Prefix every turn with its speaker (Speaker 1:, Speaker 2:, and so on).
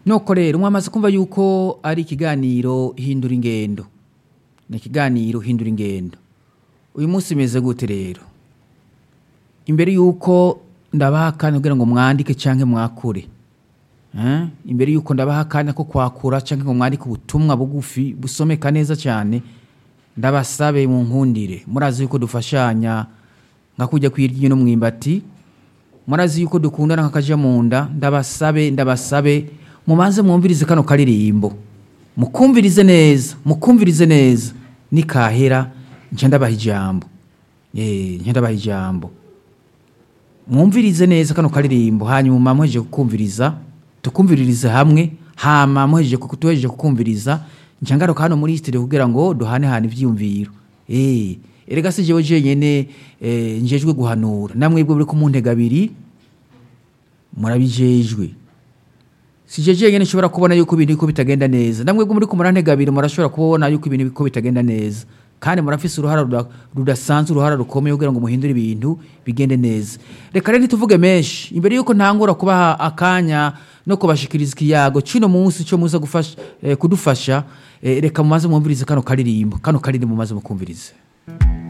Speaker 1: nuko rero mwamaze kumva yuko ari ikiganiro hindura ingendo ni ikiganiro hindura ingendo uyu munsi umeze gute rero imbere yuko ndabaha akanya kugira ngo mwandike cyangwa mwakure Eh? imbere yuko ndabaha akanya ko kwakura cyangwa ngo mwandike ubutumwa bugufi busomeka neza cyane ndabasabe mu nkundire murazi yuko dufashanya nka kujya kwirya no mwimbati murazi yuko dukundana nk'akaja mu nda ndabasabe ndabasabe mubanze mwumvirize kano karirimbo mukumvirize neza mukumvirize neza nikahera nca ndabaha ijambo eh nca ndabaha ijambo mwumvirize neza kano karirimbo hanyuma muhejeje kukumviriza tukumviririze hamwe hama muhejeje kutuhejeje kukumviriza nca ngaruka hano muri studio kugira ngo duhane hane ivyiyumviro eh erega si jewe jenyene eh, njejwe guhanura namwebwe muri kumuntega abiri murabijejwe si je jenyene nshobora kubona yuko ibintu biko bitagenda neza namwebwe muri kumurantega abiri murashobora kubona yuko ibintu biko bitagenda neza kandi murafise uruhara ruda- rudasanzwe uruhara rukomeye kugira ngo muhindure ibintu bigende neza reka rero ntituvuge menshi imbere yuko ntangura kubaha akanya no kubashikiriza ikiyago cino munsi cyo muza gufasha eh, kudufasha eh, reka mumaze mwumvirize kano karirimbo kano karirimbo mumaze mukumvirize